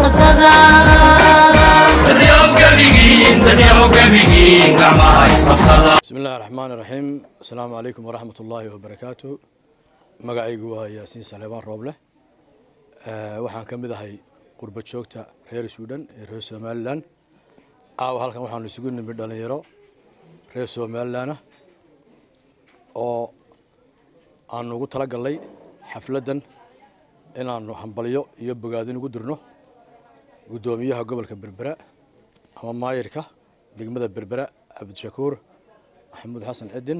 isqabsada bismi illahi raxmaan iraxiim asalaamu calaykum waraxmat ullaahi wabarakaatu magacaygu waa yaasiin saleebaan rooble waxaan ka mid ahay qurba joogta reer suudhan ee reer somalilan caawa halkan waxaanu isugu nimid dhalinyaro reer somalilanah oo aanu ugu tala gallay xafladdan inaannu hambalyo iyo bogaadin ugu dirno guddoomiyaha gobolka berbera ama maayirka degmada berbera cabdishakuur maxamuud xasan cidin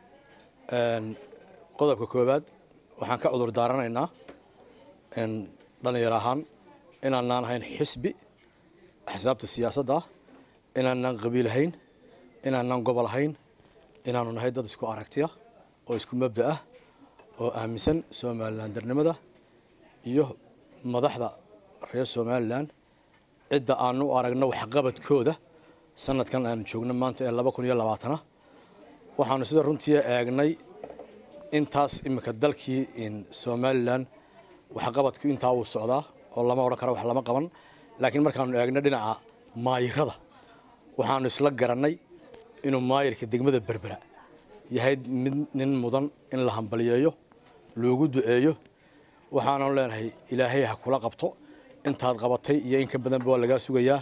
qodobka koowaad waxaan ka cudur daaranaynaa dhalinyaro ahaan inaanaan ahayn xisbi axsaabta siyaasadda ah inaanaan qabiil ahayn inaanaan gobol ahayn inaanu nahay dad isku aragtiya oo isku mabda ah oo aaminsan somalilandarnimada iyo madaxda reer somalilan cidda aanu u aragno waxqabadkooda sanadkan aanu joogno maanta ee laba kun iyo labaatana waxaanu sida runtii eegnay intaas iminka dalkii somalilan waxqabadku intaa wuu socdaa oo lama odhan karo wax lama qaban laakiin markaanu eegno dhinaca maayirada waxaanu isla garannay inuu maayirka degmada berbera yahay mid nin mudan in la hambaliyeeyo loogu duceeyo waxaanu leenahay ilaahay ha kula qabto intaad qabatay iyo in ka badanba waa lagaa sugayaa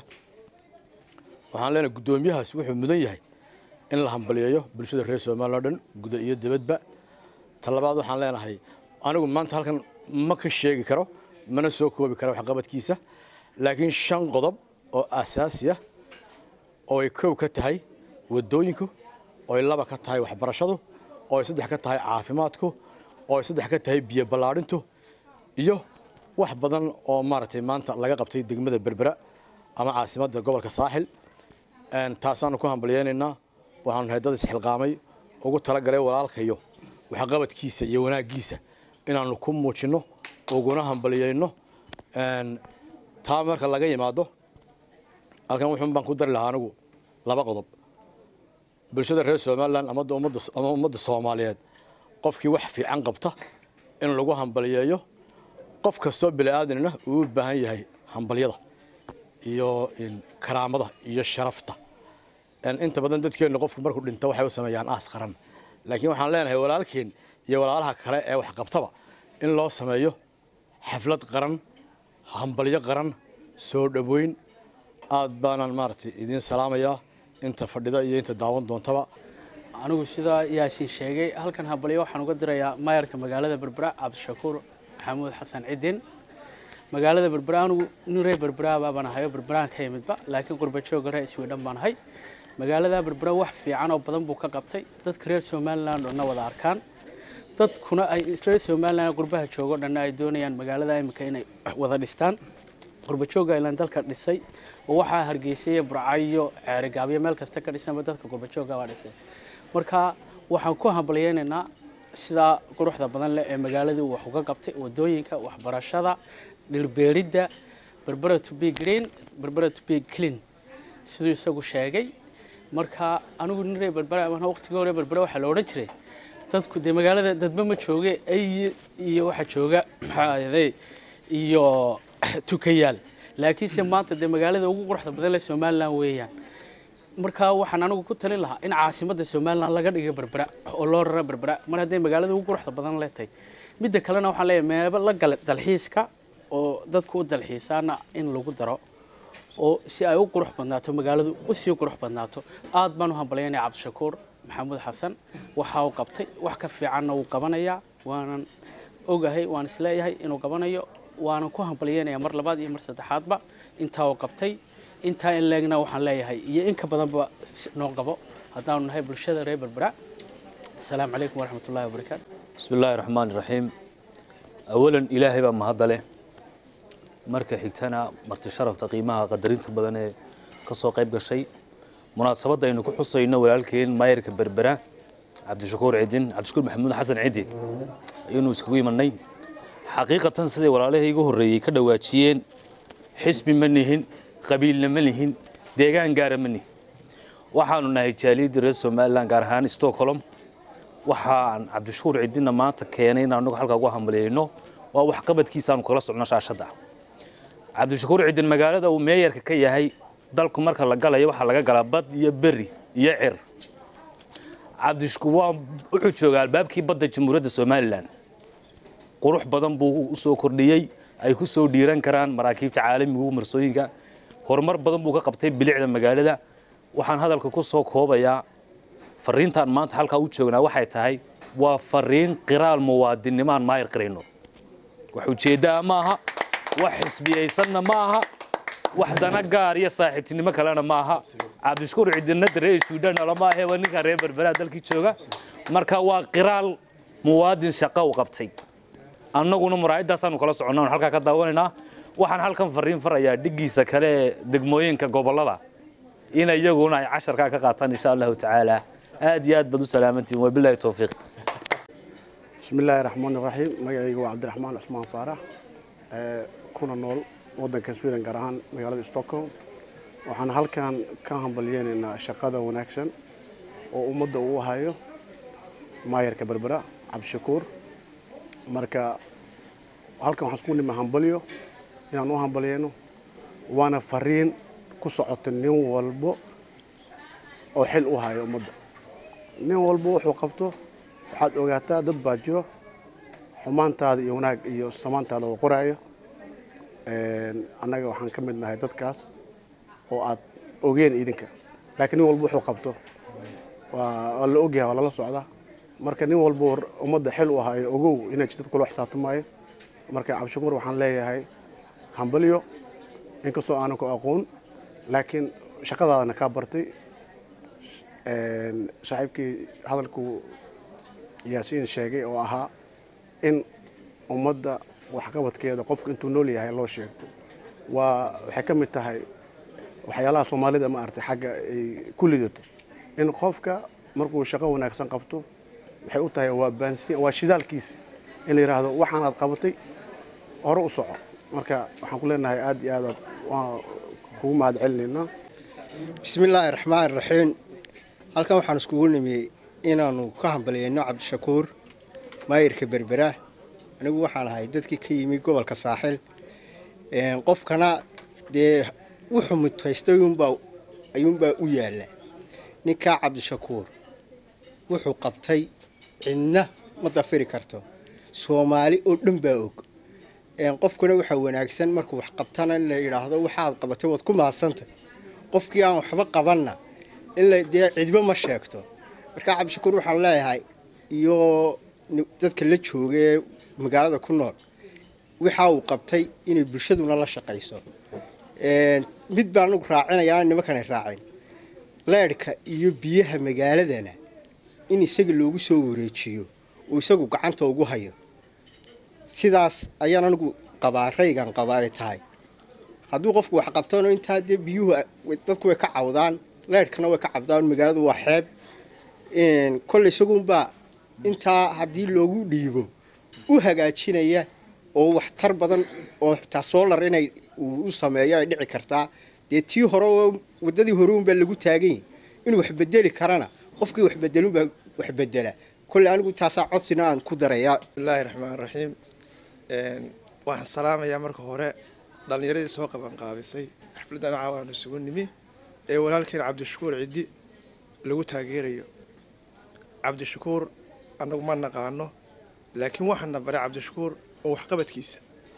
waxaan leenahay guddoomiyahaas wuxuu mudan yahay in la hambaliyeeyo bulshada reer somalilan o dhan guda iyo dibadba talabaad waxaan leenahay anigu maanta halkan ma ka sheegi karo mana soo koobi karo waxqabadkiisa laakiin shan qodob oo asaasi ah oo ay kow ka tahay waddooyinku oo ay laba ka tahay waxbarashadu oo ay saddex ka tahay caafimaadku oo ay saddex ka tahay biyo ballaadhintu iyo wax badan oo maaragtay maanta laga qabtay degmada berbera ama caasimadda gobolka saaxil taasaanu ku hambalyeynaynaa waxaanu nahay dad isxilqaamay ugu talagalay walaalkayo waxqabadkiisa iyo wanaaggiisa inaanu ku muujinno uguna hambalyeyno taa marka laga yimaado halkan wuxuun baan ku dari lahaa anigu laba qodob bulshada reer somalilan ama ummadda soomaaliyeed qofkii wax fiican qabta in lagu hambalyeeyo qof kastoo bini'aadanina uu u baahan yahay hambalyada iyo karaamada iyo sharafta inta badan dadkeenna qofku markuu dhinto waxay u sameeyaan aas qaran laakiin waxaan leenahay walaalkeen iyo walaalaha kale ee waxqabtaba in loo sameeyo xaflad qaran hambalyo qaran soo dhoweyn aad baanaan maaragtay idiin salaamayaa inta fadhida iyo inta daawan doontaba anigu sidaa yaasiin sheegay halkan hambalyo waxaan uga dirayaa maayarka magaalada berbera cabdishakuur maxamuud xasan cidin magaalada berbera anigu nin reer berberaaba baan ahayo berberaan ka yimidba laakiin qurbajooga reer iswiidhan baan ahay magaalada berbera wax fiican oo badan buu ka qabtay dadka reer somalilan dhanna wada arkaan dadkuna ay reer somalilan qurbaha joogo dhanna ay doonayaan magaalada imika inay wada dhistaan qurbajooga ilan dalka dhisay oo waxaa hargeysay burcayo ceerigaabyo meel kasta ka dhisanba dadka qurbajooga baa dhisay marka waxaan ku hambalyeynaynaa sidaa quruxda badan leh ee magaaladii wax uga qabtay wadooyinka waxbarashada dhirbeeridda berbera to be green berbera to be clean siduu isagu sheegay marka anigu nin reer berbera waqtigii hore berbera waxaa la odhan jiray dadku dee magaalada dadba ma jooge ay iyo waxa jooga maxaaday iyo tukayaal laakiinse maanta dee magaalada ugu quruxda badan leh somalilan weeyaan marka waxaan anigu ku talin lahaa in caasimadda somalilan laga dhigo berbera oo loo raro berbera mar hadday magaalada ugu quruxda badan leetahay midda kalena waxaan leeyahay meebo la gala dalxiiska oo dadku u dalxiisaana in lagu daro oo si ay u qurux badnaato magaaladu u sii qurux badnaato aad baan u hambalyaynaya cabdishakuur maxamuud xasan waxa uu qabtay wax ka fiicanna wuu qabanayaa waanan ogahay waan isleeyahay inuu qabanayo waanan ku hambalyeynaya mar labaad iyo mar saddexaadba intaa uu qabtay intaa in leegna waxaan leeyahay iyo in ka badanba noo qabo haddaanu nahay bulshada reer berbera asalaamu calaykum waraxmat ullahi wabarakaatu bismi illaahi raxmaan iraxiim awalan ilaahay baa mahadda leh marka xigtana marti sharafta qiimaha qadarinta badan ee ka soo qayb gashay munaasabadda aynu ku xusayno walaalkeen maayarka berbera cabdishakuur cidin cabdishakuur maxamuud xasan cidin ayaynu iskagu imanay xaqiiqatan siday walaalihii igu horreeyey ka dhawaajiyeen xisbi ma nihin qabiilna ma nihin deegaan gaara ma nihin waxaanu nahay jaaliyadda reer somalilan gaar ahaan stockholm waxaan cabdishakuur cidinna maanta keenay in anagu halkaa ugu hambaliyeyno waa waxqabadkiisa aanu kala socno shaashadda cabdishakuur cidin magaalada uu meeyarka ka yahay dalku marka la galayo waxaa laga galaa bad iyo beri iyo cir cabdishakuur waa wuxuu joogaa albaabkii badda jamhuuriyadda somalilan qurux badan buu u soo kordhiyey ay ku soo dhiiran karaan maraakiibta caalamiga marsooyinka horumar badan buu ka qabtay bilicda magaalada waxaan hadalka ku soo koobayaa fariintaan maanta halkaa u joognaa waxay tahay waa fariin qiraal muwaadinnimo aan maayir qirayno wax ujeeddaa ma aha wax xisbiyaysanna ma aha wax dana gaar iyo saaxiibtinimo kalena ma aha cabdishakuur cidinna daree suudaan lama ahe waa ninka reer berberaha dalkii jooga marka waa qiraal muwaadin shaqo u qabtay annaguna muraayadaasaanu kala soconnaa halkaa ka daawanaynaa waxaan halkan fariin farayaa dhiggiisa kale ee degmooyinka gobollada in iyaguna ay casharkaa ka qaataan insha allahu tacaala aad iyo aad baad u salaamantihin wabilahi towfiiq بسم الله الرحمن الرحيم magacayga waa cabdiraxmaan cusmaan faarax ee kuna nool wadanka sweden gaar ahaan magaalada stockholm waxaan halkan ka hambalyeynaynaa shaqada wanaagsan oo ummadda uu hayo maayarka berbera cabdishakuur marka halkan waxaan isku nima hambalyo inaan u hambalyeyno waana fariin ku socota nin walbo oo xil u hayo ummadda nin walbo wuxuu qabto waxaad ogaataa dad baa jiro xumaantaada iyo wanaag iyo samaantaada oo qoraayo annaga waxaan ka mid nahay dadkaas oo aad ogeen idinka laakiin nin walba wuxuu qabto waa waa la ogyahay waa lala socdaa marka nin walba ummadda xil u ahayo ogow inay jidad kula xisaabtamaayo marka cabdishakuur waxaan leeyahay hambalyo inkastoo aanan ku aqoon laakiin shaqadaadana kaa bartay saaxiibkii hadalkuu yaasiin sheegay oo ahaa in ummadda waxqabadkeeda qofka intuu nool yahay loo sheegto waa waxay ka mid tahay waxyaalaha soomaalida ma aragtay xagga ay ku lidato in qofka markuu shaqo wanaagsan qabto waxay u tahay waa baansi waa shidaalkiisa in la yidhaahdo waxaanaad qabatay hore u soco marka waxaan ku leenahay aad iyo aadaad waan kugu mahad celinaynaa bismi illaahi raxmaan raxiim halkan waxaan iskugu nimiyey inaannu ka hambalyeyno cabdishakuur maayirka berbera anigu waxaan ahay dadkii ka yimi gobolka saaxil qofkana dee wuxuu mutaystay ayuunbaa ayuunbaa u yaalla ninkaa cabdishakuur wuxuu qabtay cidna ma dafiri karto soomaali oo dhan baa og qofkuna waxaa wanaagsan markuu wax qabtana in la yidhaahdo waxaad qabatay waad ku mahadsantay qofkii aan waxba qabanna in la dee cidba ma sheegto markaa cabdishakuur waxaan leeyahay iyo dadka la jooga ee magaalada ku nool waxa uu qabtay inay bulshaduna la shaqayso mid baan anugu raacinayaa nimankanay raacin leedhka iyo biyaha magaaladana in isaga loogu soo wareejiyo uu isagu gacanta ugu hayo sidaas ayaan anigu qabaa raygan qabaa ay tahay hadduu qofku wax qabtano intaa dee biyuhu dadku way ka cawdaan leedhkana way ka cabdaan magaaladu waa xeeb kolle isagunbaa intaa haddii loogu dhiibo u hagaajinaya oo waxtar badan oo xitaa soolar inay u sameeyo ay dhici kartaa dee tii hore oo waddadii hore unbaa lagu taagany inuu wax bedeli karana qofkii wax bedelunbaa wax bedela kolle anigu taasaa codsina aan ku darayaa bismillaahi raxmaan raxiim waxaan salaamayaa marka hore dhallinyaradii soo qaban qaabisay xafladdan caawaanu isugu nimi ee walaalkeen cabdishakuur ciddi lagu taageerayo cabdishakuur annagu ma naqaano laakiin waxaana baray cabdishakuur oo waxqabadkiisa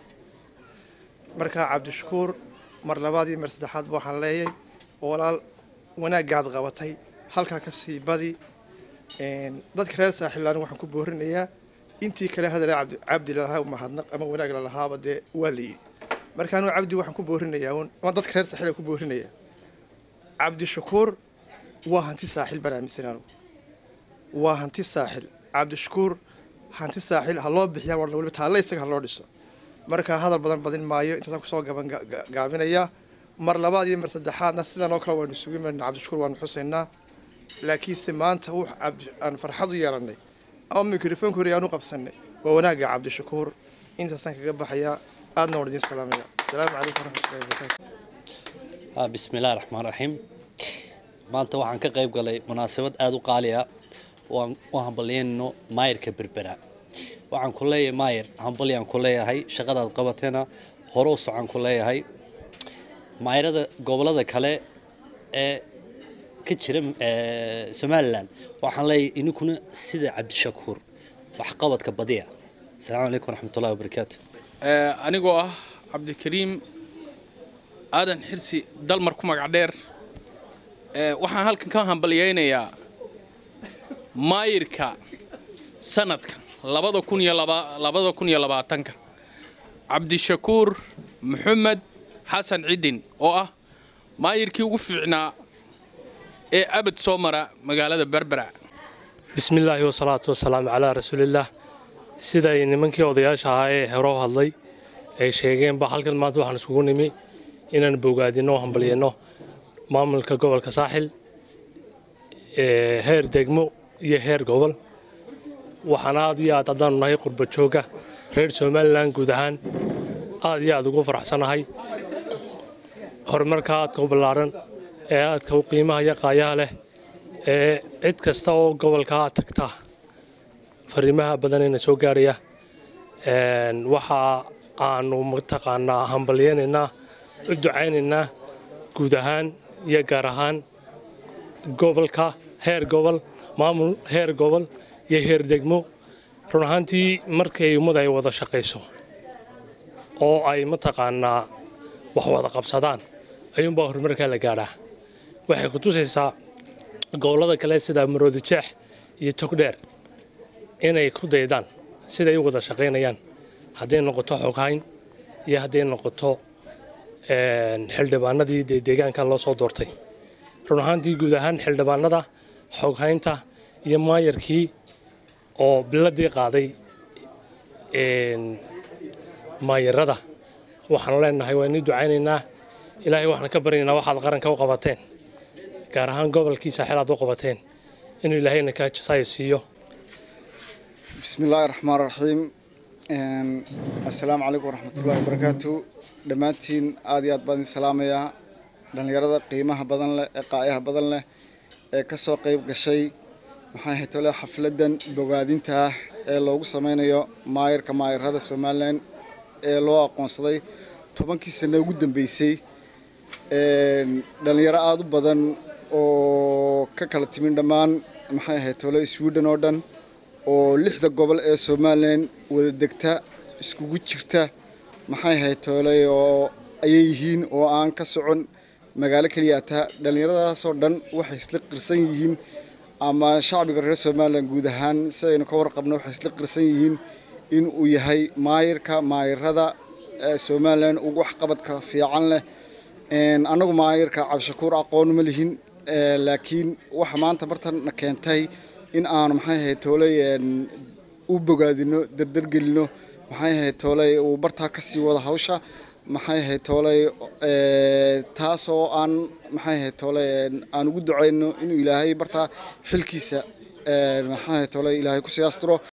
markaa cabdishakuur mar labaad iyo mar saddexaadba waxaan leeyay walaal wanaaggaad qabatay halkaa ka sii badi dadka reer saaxiil anigu waxaan ku boorinayaa intii kale hadale cabdi lalahaa mahadnaq ama wanaag lalahaaba dee waa la yidhi marka anigu cabdi waxaan ku boorinayaa un dadka reer saaxiil ku boorinayaa cabdishakuur waa hanti saaxiil baan aaminsan anigu waa hanti saaxil cabdishakuur hanti saaxiil ha loo bixiyaa waa waliba taalle isaga ha loo dhiso marka hadal badan badin maayo intaasaan kusoo gaban gaabinayaa mar labaad iyo mar saddexaadna sidan oo kale waanu isugu imanayna cabdishakuur waanu xusaynaa laakiinse maanta wux cabdi aan farxad u yeelannay ama mikrofoonka hore aan u qabsannay waa wanaagga cabdishakuur intaasaan kaga baxayaa aadna waan idin salaamaya asalaamu calaykum waraxmatullahi wabarakaatu bismi illahi raxmaan raxiim maanta waxaan ka qayb galay munaasabad aada u qaali ah oo aan u hambalyayno maayirka berbera waxaan ku leeyahay maayir hambalyaan ku leeyahay shaqadaad qabatayna hore u socon ku leeyahay maayarada gobolada kale ee ka jira ee, somalilan waxaan leeyahay ininkuna sida cabdishakuur waxqabadka badiya asalaamu calaykum waraxmatullahi wabarakaatu Ee, anigoo ah cabdikariim aadan xirsi dalmar ku magac dheer ee, waxaan halkan ka hambalyaynayaa maayirka sanadka labada kun iyo laba labada kun iyo labaatanka cabdishakuur maxamed xasan cidin oo ah maayirkii ugu fiicnaa ee abad soo mara magaalada berbera bismi illaahi wasalaatu wasalaamu calaa rasuulillaah siday nimankii odayaasha ahaa ee hore u hadlay ay sheegeenba halkan maanta waxaan iskugu nimi inaan bogaadinno oo hambalyeenno maamulka gobolka saaxil ee heer degmo iyo heer gobol waxaan aad iyo aad haddaanu nahay qurba jooga reer somalilan guud ahaan aad iyo aad ugu faraxsanahay horumarka aadka u ballaaran ee aadka u qiimaha iyo qaayaha leh ee cid kasta oo gobolka tagta fariimaha badanayna soo gaaraya Een, waxa aanu mataqaanaa hambalyeynaynaa u ducaynaynaa guud ahaan iyo gaar ahaan gobolka heer gobol maamul heer gobol iyo heer degmo run ahaantii markay ummad ay wada shaqayso oo ay mataqaanaa wax wada qabsadaan ayuunbaa horumarkaa la gaadhaa waxay ku tusaysaa gobollada kale sida maroodi jeex iyo togdheer inay ku daydaan siday u wada shaqaynayaan hadday noqoto xoghayn iyo hadday noqoto een, xildhibaanadii dee deegaanka loo soo doortay run ahaantii guud ahaan xildhibaanada xoghaynta iyo maayarkii oo biladii qaaday een, maayarada waxaan leenahay waa inii ducaynaynaa ilaahay waxaan ka baryaynaa waxaad qaranka u qabateen gaar ahaan gobolkii saaxiil aad u qabateen inuu ilaahayna kaa jasaayo siiyo بسم الله الرحمن الرحيم Een, assalaamu calaykum waraxmatullaahi wabarakaatu dhammaantiin aad iyo aad baan idin salaamayaa dhallinyarada qiimaha badan leh ee qaayaha badan leh ee ka soo qayb gashay maxay ahayd tole xafladdan bogaadinta ah ee loogu sameynayo maayarka maayarada somalilan ee loo aqoonsaday tobankii sano ugu dambeysay Een, dhallinyaro aada u badan oo ka kala timin dhammaan maxay ahayd tole sweden oo dhan oo lixda gobol ee somalilan wada degta iskugu jirta maxay ahayd tooley oo ayay yihiin oo aan ka socon magaalo keliya taa dhallinyaradaasoo dhan waxay isla qirsan yihiin ama shacbiga reer somalilan guud ahaan sidaynu ka warqabno waxay isla qirsan yihiin in uu yahay maayirka maayirada ee somalilan ugu waxqabadka fiican leh Een, annagu maayirka cabdishakuur aqoon ma lihin ee, laakiin waxa maanta bartana keentay in aanu maxay ahayd tooley een, u bogaadino dardargelino maxay ahayd tooley uu bartaa ka sii wada hawsha maxay ahayd tooley ee, taasoo aan maxay ahayd tooley een, aan ugu ducayno inuu ilaahay bartaa xilkiisa ee, maxay ahayd tooley ilaahay ku sii asturo